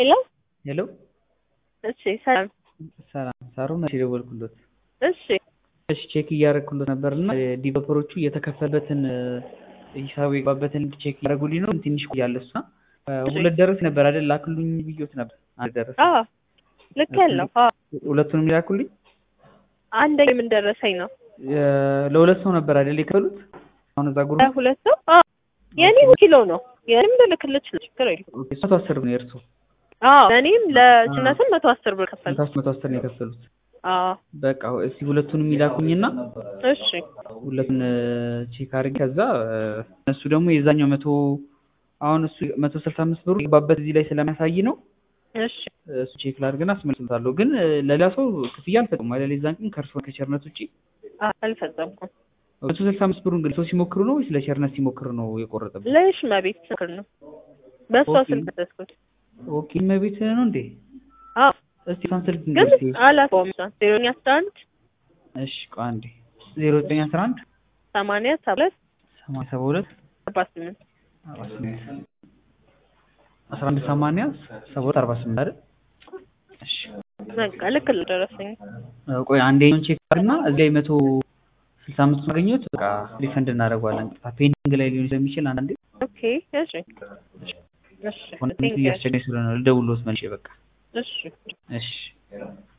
ሄሎ ሄሎ እሺ ሰላም ሰላም ሳሩ መቼ ደወልኩሎት? እሺ እሺ ቼክ እያደረግኩሎት ነበር እና ዲቨሎፐሮቹ የተከፈለበትን ሂሳቡ የገባበትን ቼክ እያደረጉልኝ ነው። ትንሽ ቆያለ እሷ ሁለት ደረስ ነበር አይደል? ላክሉኝ ብዮት ነበር። አንድ ደረስ አዎ ልክ ያለው አዎ ሁለቱንም ላኩልኝ። አንደኛ ምን ደረሰኝ ነው ለሁለት ሰው ነበር አይደል የከፈሉት? አሁን እዛ ጉሩ ሁለት ሰው አዎ የኔ ኪሎ ነው የኔም ልልክልህ ይችላል ችግር የለም መቶ አስር ነው የእርሱ አዎ እኔም ለጭነትም መቶ አስር ብር ከፈል መቶ መቶ አስር ነው የከፈሉት። አዎ በቃ እስቲ ሁለቱንም ይላኩኝና እሺ ሁለቱን ቼክ አድርጌ ከዛ እነሱ ደግሞ የዛኛው መቶ አሁን እሱ መቶ ስልሳ አምስት ብሩ የገባበት እዚህ ላይ ስለሚያሳይ ነው እሺ እሱ ቼክ ላድርግና አስመልስልታለሁ። ግን ለሌላ ሰው ክፍያ አልፈጽም አይደል? የዛን ቀን ከእርሶ ከቸርነት ውጭ አልፈጸምኩም። መቶ ስልሳ አምስት ብሩን ግን ሰው ሲሞክሩ ነው ወይስ ለቸርነት ሲሞክሩ ነው የቆረጠበት? ለሽ መቤት ስክር ነው በእሷ ኦኬ። ስልክ ተስኩት ኦኬ መቤት ነው እንዴ? አዎ እስቲ እሷን ስልክ ግን ንገሪኝ። አላውቀውም እሷን ዜሮኛ አስራ አንድ እሺ ቆይ አንዴ ዜሮ ዘጠኝ አስራ አንድ ሰማንያ ሰባ ሁለት ሰማንያ ሰባ ሁለት አርባ ስምንት አርባ ስምንት አስራ አንድ ሰማንያ ሰባ ሁለት አርባ ስምንት አይደል? እሺ በቃ ልክ ደረሰኝ ቆይ አንደኛውን ቼክ አድርግና እዚህ ላይ መቶ ስልሳ አምስት ማገኘት በቃ ሪፈንድ እናደርገዋለን። ፔንዲንግ ላይ ሊሆን ስለሚችል አንዳንዴ ኦኬ እሺ እሺ ኮንፈረንስ ቴንክ ዩ እያስቸገረኝ ስለሆነ ልደውልዎት መልሼ በቃ እሺ እሺ